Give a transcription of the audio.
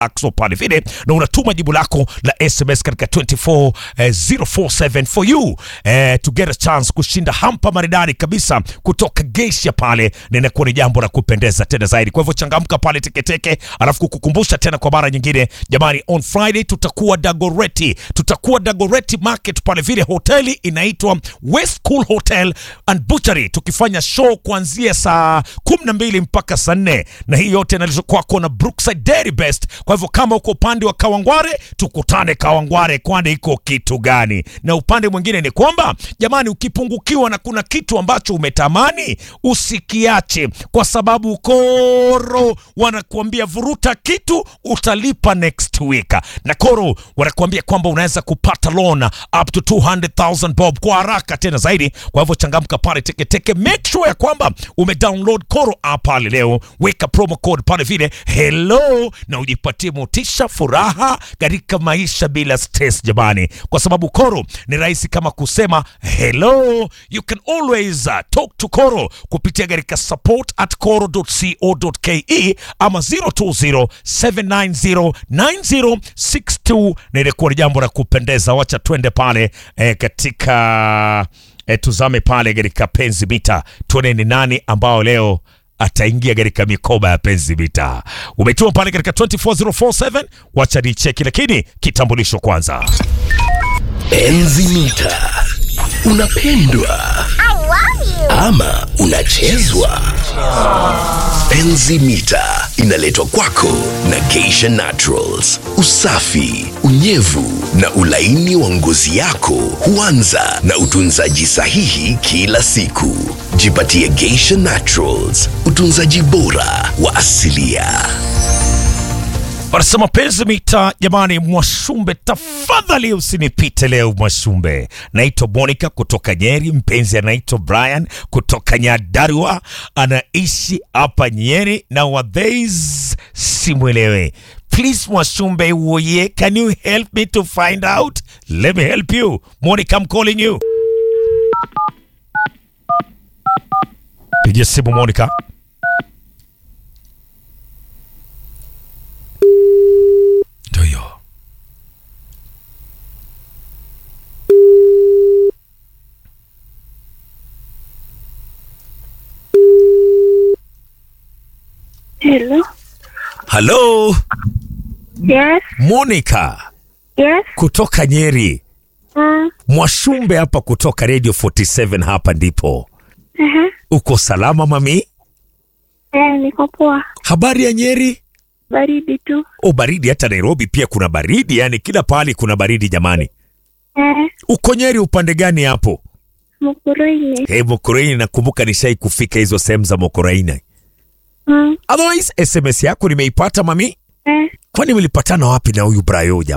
Axo pale vile, na unatuma jibu lako la SMS katika 24047 for you eh, to get a chance kushinda hampa maridadi kabisa kutoka Geisha pale, na inakuwa ni jambo la kupendeza tena zaidi. Kwa hivyo changamka pale teketeke, alafu kukukumbusha tena kwa mara nyingine, jamani, on Friday tutakuwa Dagoreti, tutakuwa Dagoreti Market pale vile, hoteli inaitwa West Cool Hotel and Butchery, tukifanya show kuanzia saa kumi na mbili mpaka saa nne na hii yote inaletwa kwako na Brookside Dairy Best. Kwa hivyo kama uko upande wa Kawangware, tukutane Kawangware, kwani iko kitu gani? Na upande mwingine ni kwamba jamani, ukipungukiwa na kuna kitu ambacho umetamani usikiache, kwa sababu Koro wanakuambia vuruta kitu utalipa next week, na Koro wanakuambia kwamba unaweza kupata loan up to 200,000 bob kwa haraka tena zaidi. Kwa hivyo changamka pale teketeke, make sure ya kwamba umedownload Koro app pale leo, weka promo code pale vile hello, na ujipatie motisha, furaha katika maisha bila stress jamani, kwa sababu Koro ni rahisi kama kusema hello. You can always uh, talk to Koro kupitia katika support at koro.co.ke ama 0207909062 na ilikuwa ni jambo la kupendeza. Wacha twende pale eh, katika eh, tuzame pale katika penzi mita, tuone ni nani ambao leo ataingia katika mikoba ya penzi mita. Umetuma pale katika 24047 wacha ni cheki, lakini kitambulisho kwanza. Penzi mita, unapendwa ama unachezwa? Penzi mita inaletwa kwako na Geisha Naturals. Usafi, unyevu na ulaini wa ngozi yako huanza na utunzaji sahihi kila siku. Jipatie Geisha Naturals, utunzaji bora wa asilia. Wanasema penzi mita, jamani. Mwashumbe, tafadhali usinipite leo Mwashumbe. Naitwa Monica kutoka Nyeri, mpenzi anaitwa Brian kutoka Nyadarua, anaishi hapa Nyeri na wadheis simwelewe. Please Mwashumbe woye, can you help me to find out? Let me help you. Monica, I'm calling you. Pigia simu Monica. Ndio hiyo. Hello. Hello, Yes. Monica Yes. kutoka Nyeri. Mm. Mwashumbe hapa kutoka Radio 47 hapa ndipo. Uh-huh. Uko salama mami? Eh, niko poa. Habari ya Nyeri? Baridi tu. O, baridi hata Nairobi pia kuna baridi, yani kila pahali kuna baridi jamani. Eh, Uko Nyeri upande gani hapo? Mukurweini. Hey, Mokoraini nakumbuka nishai kufika hizo sehemu za Mokoraini. Mm. Otherwise SMS yako nimeipata mami. Eh, Kwani mlipatana wapi na huyu Brayo jamani?